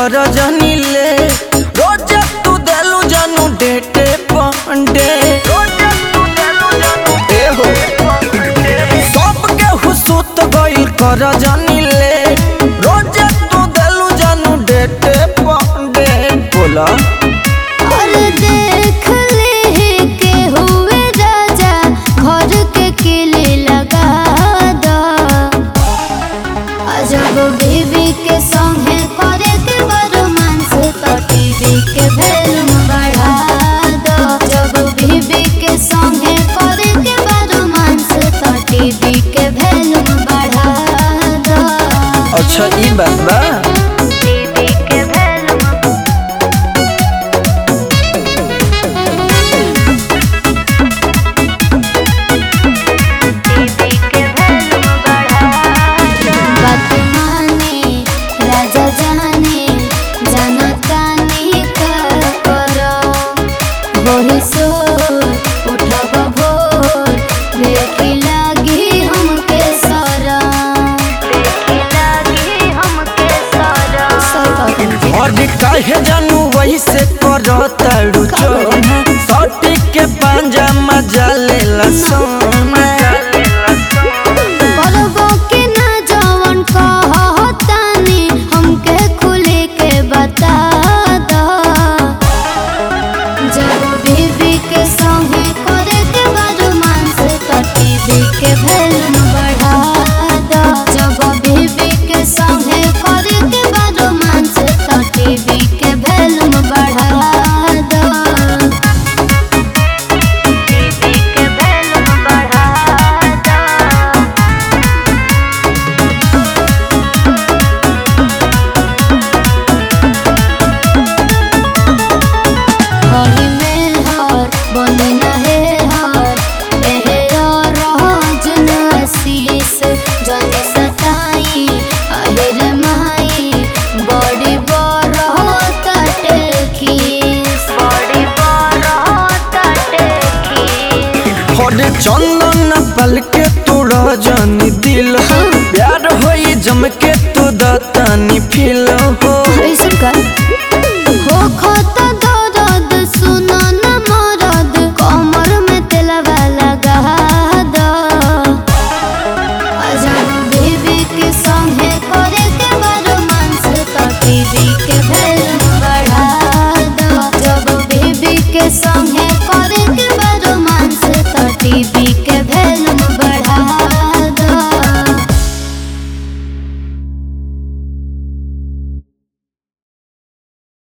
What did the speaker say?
कर जनी ले रोज तू देलू जानू डेटे पंडे ए हो सबके हुसूत गइल कर जनी ले रोज तू देलू जानू डेटे पंडे बोला और देख ले के हुए राजा घर के किले लगा दो अजब बीबी के संगे करे के रोमांस तो टीवी के वैल्यूम बढ़ा दो जब बीबी के संगे करे के रोमांस तो टीवी के वैल्यूम बढ़ा दो अच्छा ई बात बा टीवी के वैल्यूम बात माने राजा जाने जनतानी का करो वही सो उठब भोर देखी लागी हमके सरा देखी लागी हमके सरा और काहे जानू वही से करताड़ू चोन सटी के पांजा मजा लेला सोना बलबो के ना जवन कहतानी हमके खुले के बता दो जब बीबी के संगे करे के रोमांस तो टीवी के वैल्यूम बढ़ा दो जब बीबी के संगे करे के रोमांस तो टीवी के वैल्यूम बढ़ा दो टीवी के वैल्यूम बढ़ा दो हरी में हर बने नहे हर एहरा रोज नसीस जन सताई अहिर माई बड़ी बड़ तटे खीस बड़ी बड़ तटे खीस और चंदन पल के तू रजनी दिल हो प्यार होई जम के तू दतानी फील हो